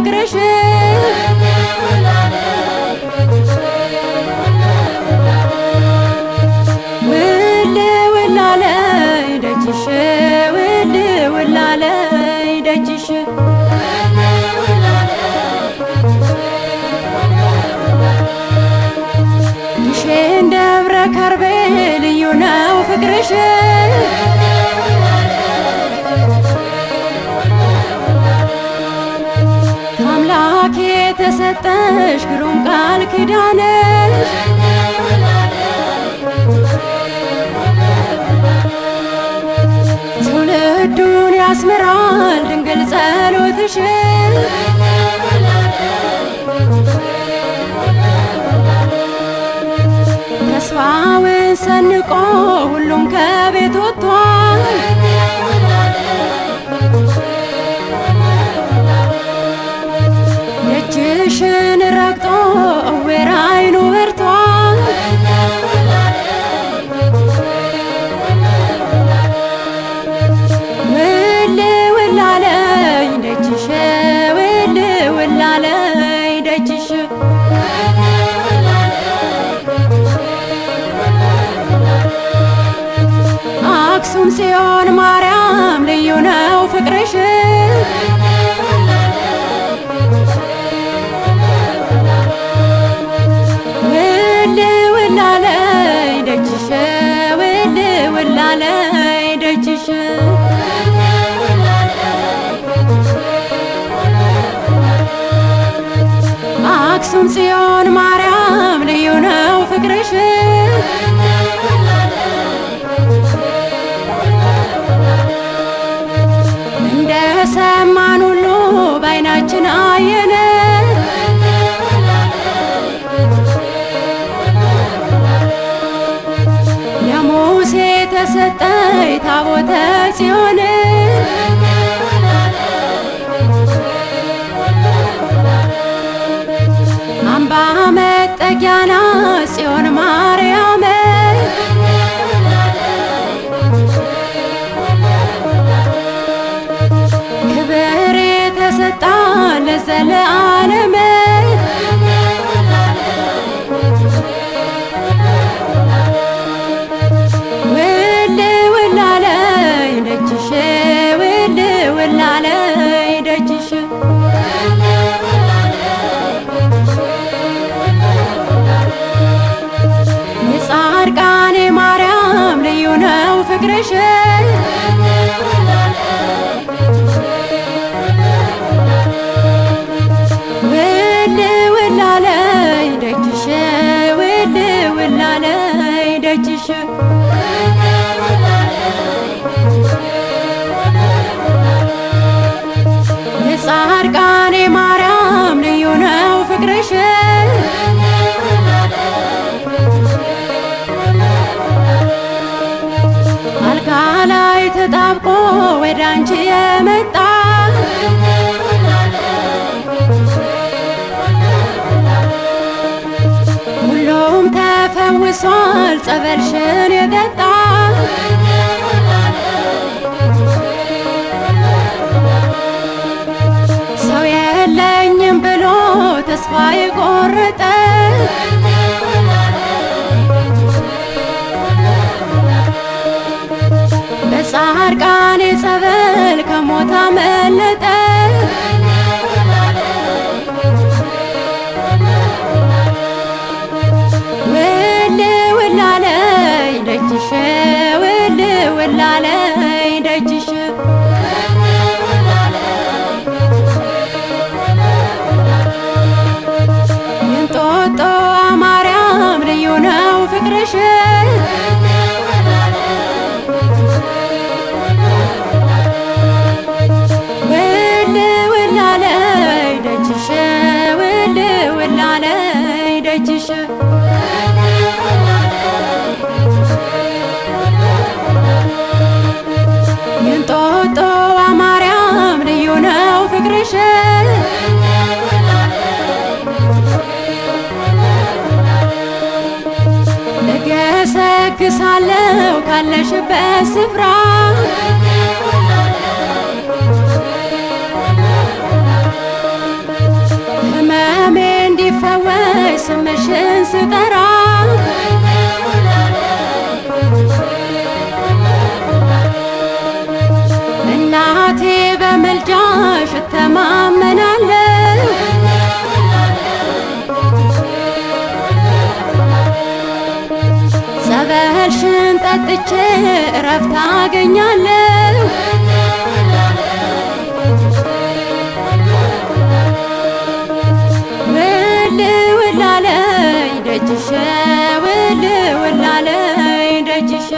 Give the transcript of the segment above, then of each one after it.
ፍቅርሽ ውል ውላለይ ደጅሽ ውል ውላለይ ደጅሽ ግሼን ደብረ ከርቤ ልዩ ነው ፍቅርሽ ከአምላክ የተሰጠሽ ግሩም ቃል ኪዳንሽ ትውልዱን ያስምራል ድንግል ጸሎትሽ ተስፋውን ሰንቆ ሁሉም ከቤት ወጥቷል። ደጅሽን ረግጦ እውር ዓይኑ በርቷል። ውል ውላለኝ ደጅሽ ውል ውላለኝ ደጅሽ አክሱም ጽዮን ማርያም ልዩ ነው ፍቅርሽ ውል ውላለኝ ደጅሽ ውል ውላለኝ ደጅሽ አክሱም ጽዮን ማርያም ልዩ ነው ፍቅርሽ እንደ ሰማን ሁሉ በዓይናችን አየነ ለሙሴ ተሰጠይ ታቦተ ጽዮን አምባ መጠጊያ ናት ጽዮን ማርያም ክብር የተሰጣን ለዘለዓለም ውል ውላለኝ ደጅሽ ውል ውላለኝ ደጅሽ የጻድቃኔ ማርያም ልዩ ነው ፍቅርሽ ውል ውላለኝ ደጅሽ ውል ውላለኝ ደጅሽ የጻድቃኔ ማርያም ልዩ ነው ፍቅርሽ አልጋ ላይ ተጣብቆ ወደ አንቺ የመጣ ሁሉም ተፈውሷል ጸበልሽን የጠጣ ሰው የለኝም ብሎ ተስፋ የቆረጠ በጻድቃኔ ጸበል ከሞት አመለጠ ውል ውላለኝ ደጅሽ ውል ውላለኝ ደጅሽ የእንጦጦ ማርያም ልዩ ነው ፍቅርሽ ውል ውላለኝ ደጅሽ ውል ውላለኝ ደጅሽ የእንጦጦ ማርያም ልዩ ነው ፍቅርሽ እገሰግሳለሁ ካለሽበት ስፍራ ስምሽን ስጠራ እናቴ በምልጃሽ እተማመናለሁ ጸበልሽን ጠጥቼ እረፍት አገኛለሁ ውል ውላለኝ ደጅሽ ውል ውላለኝ ደጅሽ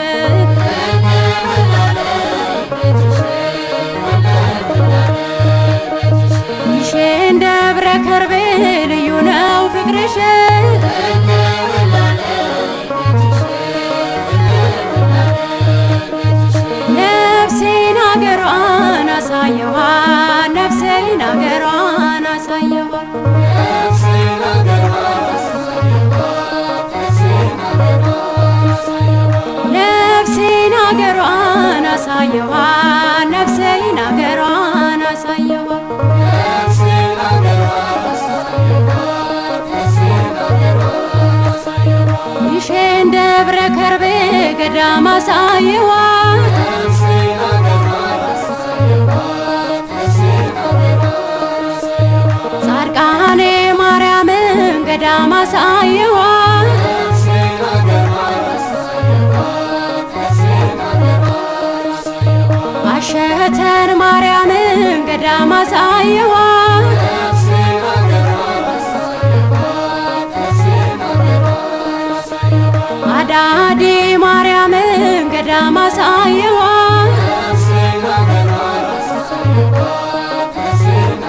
ይሼን ደብረ ከርቤ ልዩ ነው ፍቅርሽ ነፍሴን አገሯን አሳየኋት ነፍሴን አገሯን አሳየኋት ነፍሴን አገሯን አሳየኋት ነፍሴን አገሯን አሳየኋት ይሼን ደብረ ከርቤ ገዳም አሳየኋት ጻድቃኔ ማርያምን ገዳም አሳየኋት አሸተን ማርያምን ገዳም አሳየኋት አዳዲ ማርያምን ገዳም አሳየኋት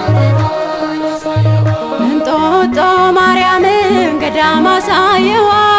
እንጦጦ ማርያምን ገዳም አሳየኋት